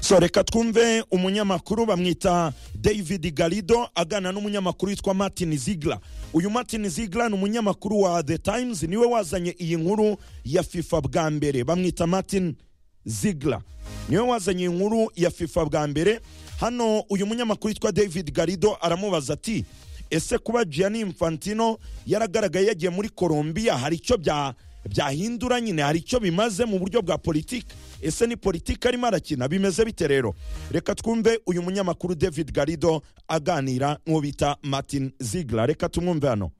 so reka twumve umunyamakuru bamwita david garido agana n'umunyamakuru witwa martin zigla uyu martin zigla ni umunyamakuru wa the times niwe wazanye iyi nkuru ya fifa bwa mbere bamwita martin zigla niwe wazanye iyi nkuru ya fifa bwa mbere hano uyu munyamakuru witwa david garido aramubaza ati ese kuba gianni infantino yaragaragaye yagiye muri colombia hari icyo bya byahindura nyine hari icyo bimaze mu buryo bwa politiki ese ni politiki arimo arakina bimeze bite rero reka twumve uyu munyamakuru david garido aganira n'uwo bita martin zigla reka tumwumve hano